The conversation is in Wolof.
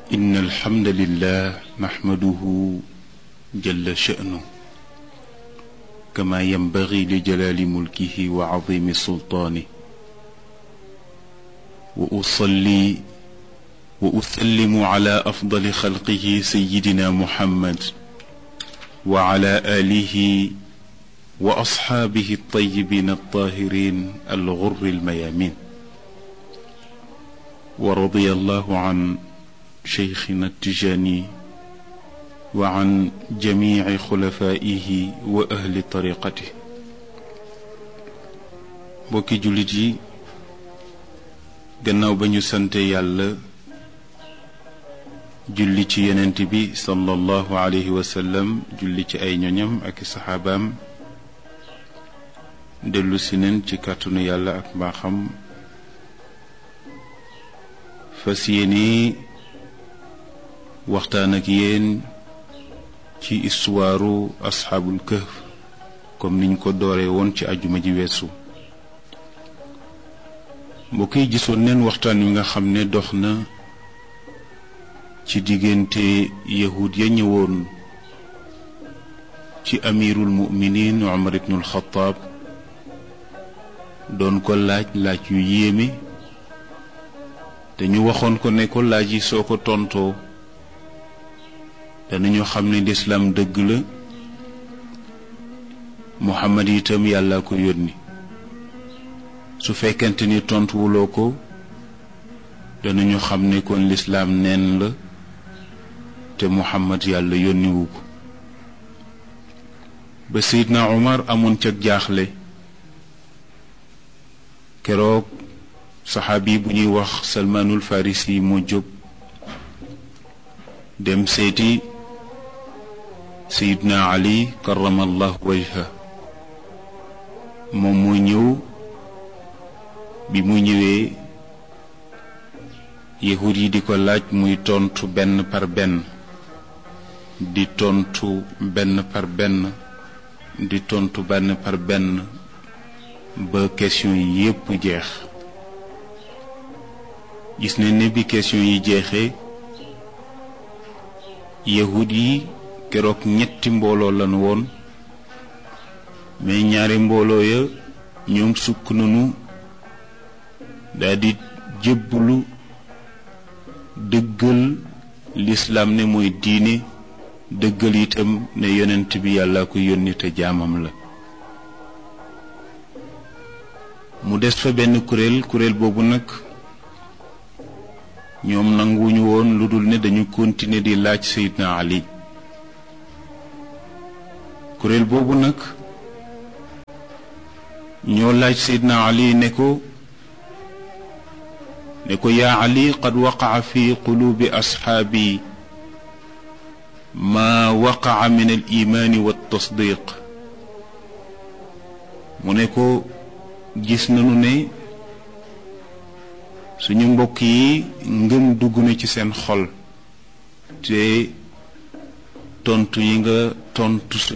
إن الحمد لله نحمده جل شأنه كما ينبغي لجلال ملكه وعظيم سلطانه وأصلي وأسلم على أفضل خلقه سيدنا محمد وعلى آله وأصحابه الطيبين الطاهرين الغر الميامين ورضي الله عن شيخنا التجاني وعن جميع خلفائه وأهل طريقته بوكي جوليتي gannaaw ba ñu sante yàlla julli ci yenent bi sallallahu alayhi wa sallam julli ci ay ñoñam ak i saxaabaam dellu si neen ci kàttanu yàlla ak mbaaxam fas yéene waxtaan ak yéen ci istuwaaru asxaabul kahf comme niñ ko dooree woon ci ajuma ji weesu mbokk yi gisoon neen waxtaan wi nga xam ne dox na ci diggante yahud ya ñëwoon ci amirul muminin Umar ibnul Xataab doon ko laaj laaj yu yéeme te ñu waxoon ko ne ko laaj yi soo ko tontoo danañu xam ne lislaam dëgg la Muhammad itam yàlla ko yónni su fekkente ni tontuwuloo ko danañu xam ne kon lislaam neen la te muhammad yàlla yónniwu ko ba seydna umar amoon ca jaaxle keroog saxaabi bu ñuy wax salmaanul farisi moo jóg dem seeti seydna ali karamallahu wajha moom moo ñëw bi mu ñëwee yahud yi di ko laaj muy tontu benn par benn di tontu benn par benn di tontu benn par benn ba question yi yépp jeex gis nañ ne bi question yi jeexee yahud yi keroog ñetti mbooloo lañu woon mais ñaari mbooloo ya ñoom sukk nañu daldi jébbulu dëggal lislaam ne mooy diine dëggal itam ne yonent bi yàlla ko yónni te jaamam la mu des fa benn kuréel kuréel boobu nag ñoom nanguwuñu woon lu dul ne dañu continuer di laaj Seydina Ali kuréel boobu nag ñoo laaj Seydina Ali ne ko ne ko yaa ali qad waqaca fi quluubi asxaabi maa waqaca min al imaani wa tasdiq mu ne ko gis nañu ne suñu mbokk yi ngëm dugg na ci seen xol te tontu yi nga tontu